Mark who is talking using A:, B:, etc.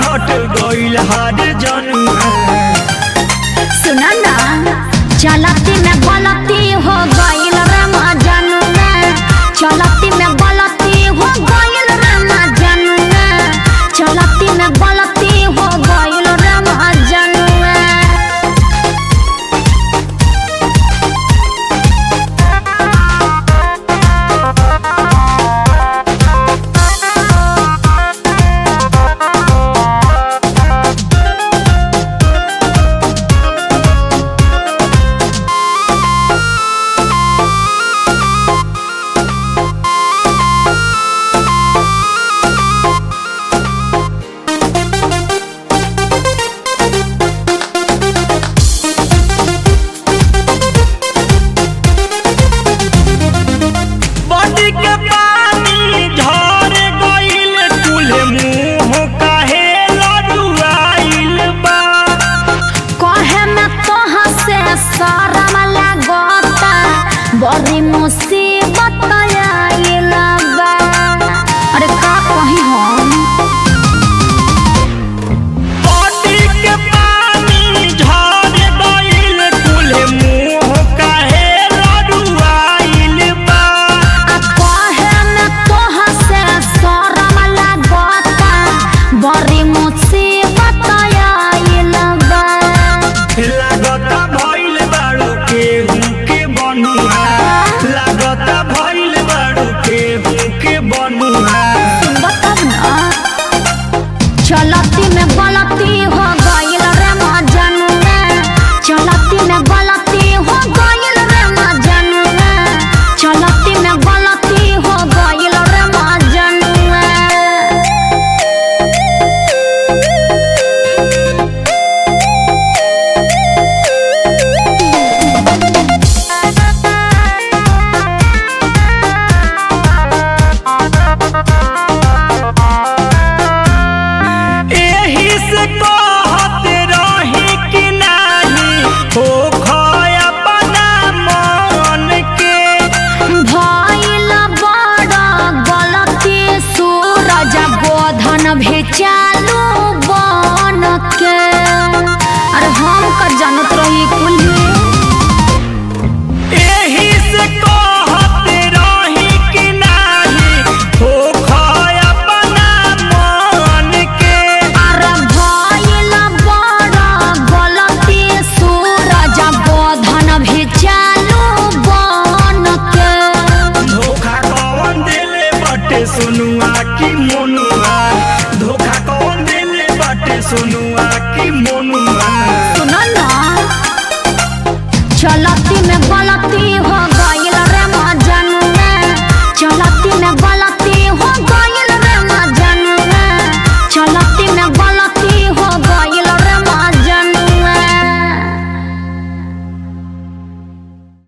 A: हट गइल हार जनुआ
B: सुना ना चलती में गलती हो गइल रमा जनुआ चलती में गलती हो गइल रमा जनुआ चलती में गलती हो गइल रमा जनुआ
A: बड़ी के पानी झर गइल कुल मुंह काहे लड़ुआइल बा
B: कहे में तोहा से शरम लागता बड़ी मुसीबत आइल बा अरे का कही हम
A: बड़ी के पानी झर गइल कुल मुंह काहे लड़ुआइल बा
B: आ कहे में तोहा से शरम लागता बड़ी मुसीबत आइल बा
A: लागता भइल बाड़ू केहू के बनुआ लागता भइल बाड़ू केहू के बनुआ
B: बताब ना चलती में गलती हो गइल रे मजनुआ चलती में गलती हो गइल रे मजनुआ चलती में गलती हो गइल रे मजनुआ
A: एही से कहत रही कि नाही हो खया अपना मन के
B: भइल बड़ गलती सूरज बोधन भी चालू बन के अरे हम का जानत रही कुल्ही
A: एही से कहत रही कि नाही हो खया अपना मन के
B: अरे भइल बड़ गलती सूरज बोधन भी चालू बन के
A: धोखा कौन देले बटे सुनुआ की मोनुआ धोखा कौन देले बटे सुनुआ की मोनुआ
B: सुन ना चलती में गलती हो गइल रे मजनुआ चलती में गलती हो गइल रे मजनुआ चलती में गलती